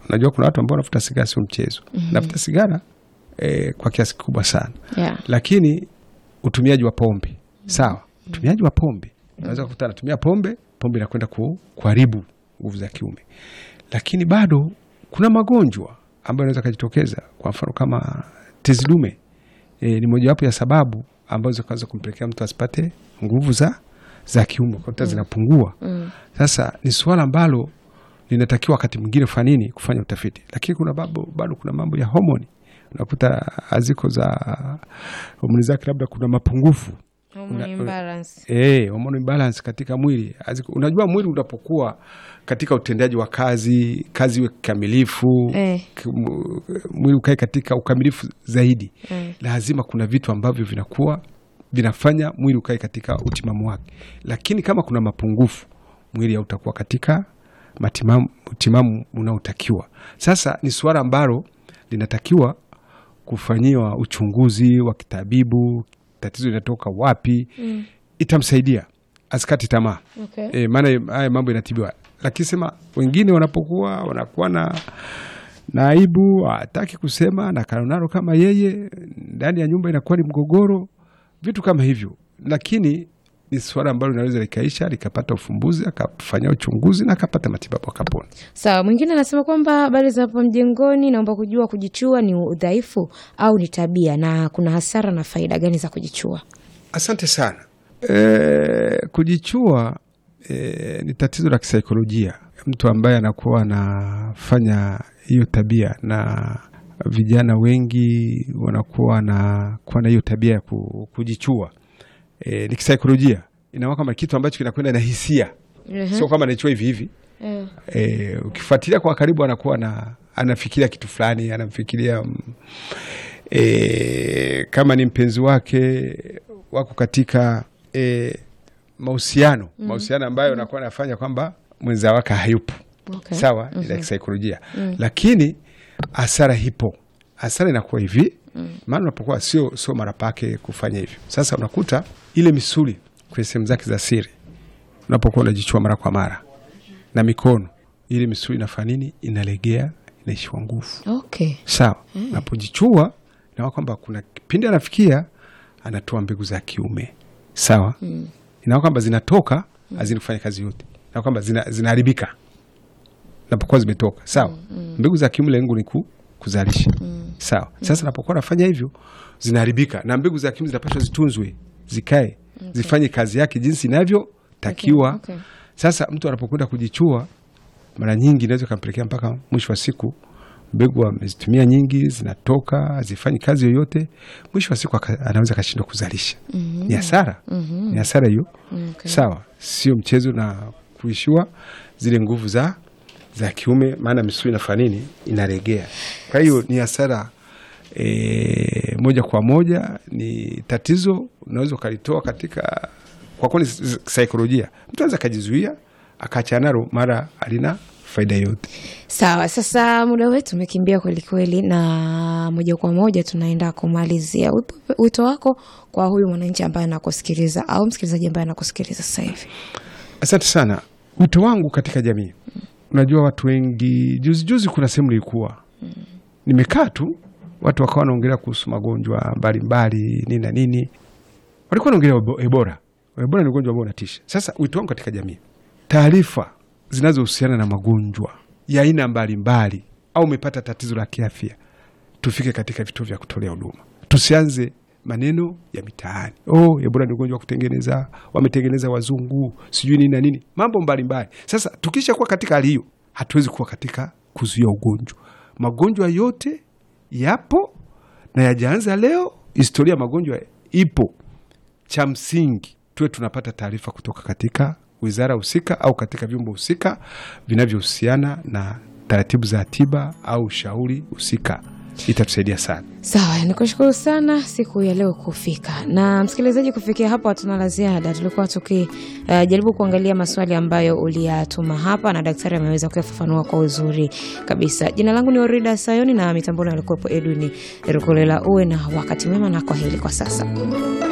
Unajua kuna watu ambao wanavuta sigara sio mchezo. Navuta sigara eh, kwa kiasi kikubwa sana, Yeah. lakini utumiaji wa pombe sawa, utumiaji wa pombe unaweza kukuta anatumia pombe, pombe inakwenda ku, kuharibu nguvu za kiume, lakini bado kuna magonjwa ambayo yanaweza kujitokeza, kwa mfano kama tezi dume e, ni mojawapo ya sababu ambazo zinaweza kumpelekea mtu asipate nguvu za za kiume kuta zinapungua. Sasa ni suala ambalo linatakiwa wakati mwingine kufanya nini, kufanya utafiti, lakini kuna bado, bado kuna mambo ya homoni unakuta aziko za homoni zake labda kuna mapungufu Hormone imbalance. Eh, hormone imbalance katika mwili. Aziko, unajua mwili unapokuwa katika utendaji wa kazi, kazi iwe kikamilifu, Eh. k- mu- mwili ukae katika ukamilifu zaidi. Eh. Lazima kuna vitu ambavyo vinakuwa vinafanya mwili ukae katika utimamu wake. Lakini kama kuna mapungufu, mwili hautakuwa katika matimamu, utimamu unaotakiwa. Sasa ni suala ambalo linatakiwa kufanyiwa uchunguzi wa kitabibu, tatizo linatoka wapi, itamsaidia asikati tamaa Okay. e, maana haya mambo inatibiwa, lakini sema wengine wanapokuwa wanakuwa na na aibu, hataki kusema na kanonaro kama yeye, ndani ya nyumba inakuwa ni mgogoro, vitu kama hivyo, lakini ni suala ambalo linaweza likaisha likapata ufumbuzi, akafanya uchunguzi na akapata matibabu akapona. Sawa, mwingine anasema kwamba habari za hapo mjengoni, naomba kujua kujichua ni udhaifu au ni tabia, na kuna hasara na faida gani za kujichua? Asante sana. E, kujichua e, ni tatizo la kisaikolojia. Mtu ambaye anakuwa anafanya hiyo tabia, na vijana wengi wanakuwa na kuwa na hiyo tabia ya ku- kujichua e, ni kisaikolojia, inakuwa kama kitu ambacho kinakwenda na hisia, sio kama anaichua hivi hivi. Eh. E, ukifuatilia kwa karibu anakuwa na anafikiria kitu fulani, anamfikiria mm, e, kama ni mpenzi wake wako katika e, mahusiano mahusiano ambayo anakuwa anafanya kwamba mwenza wake hayupo Okay. sawa, ni la kisaikolojia lakini hasara hipo. Hasara inakuwa hivi, maana unapokuwa sio sio mara pake kufanya hivyo. Sasa unakuta ile misuli kwenye sehemu zake za siri, unapokuwa unajichua mara kwa mara na mikono, ile misuli inafanya nini? Inalegea, inaishiwa nguvu. Okay. Sawa, unapojichua inakuwa kwamba kuna kipindi anafikia anatoa mbegu za kiume sawa, inakuwa kwamba zinatoka hazini kufanya kazi yote, na kwamba zina- zinaharibika napokuwa zimetoka sawa. Mbegu za kiume lengo ni ku, kuzalisha sawa. Sasa napokuwa nafanya hivyo zinaharibika, na mbegu za kiume zinapaswa zitunzwe, zikae, zifanye kazi yake jinsi inavyotakiwa. Okay, okay. Sasa mtu anapokwenda kujichua, mara nyingi inaweza kampelekea mpaka mwisho wa siku mbegu amezitumia nyingi, zinatoka hazifanyi kazi yoyote, mwisho wa siku aka- anaweza akashindwa kuzalisha. Ni hasara, ni hasara hiyo. Okay. Sawa, sio mchezo na kuishiwa zile nguvu za za kiume, maana misuli inafanya nini? Inaregea. Kwa hiyo ni hasara e, moja kwa moja, ni tatizo unaweza ukalitoa katika kwa kuwa ni s- saikolojia. Mtu anaweza akajizuia akaachana nalo, mara alina faida yote. Sawa, sasa muda wetu umekimbia kweli kweli, na moja kwa moja tunaenda kumalizia. Wito- Wito wako kwa huyu mwananchi ambaye anakusikiliza au msikilizaji ambaye anakusikiliza sasa hivi? Asante sana. Wito wangu katika jamii, unajua watu wengi, juzi juzi kuna sehemu nilikuwa nimekaa tu, watu wakawa wanaongelea kuhusu magonjwa mbalimbali nini na nini, walikuwa wanaongelea ebo- Ebola. Ebola ni ugonjwa ambao unatisha. Sasa wito wangu katika jamii, taarifa zinazohusiana na magonjwa ya aina mbalimbali, au umepata tatizo la kiafya, tufike katika vituo vya kutolea huduma, tusianze maneno ya mitaani. Oh, Ebola ni ugonjwa wa kutengeneza, wametengeneza wazungu, sijui nini na nini, mambo mbalimbali. Sasa tukisha kuwa katika hali hiyo, hatuwezi kuwa katika kuzuia ugonjwa. Magonjwa yote yapo na yajaanza leo. Historia ya magonjwa ipo. Cha msingi tuwe tunapata taarifa kutoka katika wizara husika au katika vyombo husika vinavyohusiana na taratibu za tiba au ushauri husika, itatusaidia sana. Sawa, nikushukuru sana siku ya leo kufika. Na msikilizaji, kufikia hapo hatuna la ziada. Tulikuwa tukijaribu kuangalia maswali ambayo uliyatuma hapa na daktari ameweza kuyafafanua kwa uzuri kabisa. Jina langu ni Orida Sayoni na mitamboni alikuwepo Edwin Rukolela. Uwe na wakati mwema na kwaheri kwa sasa.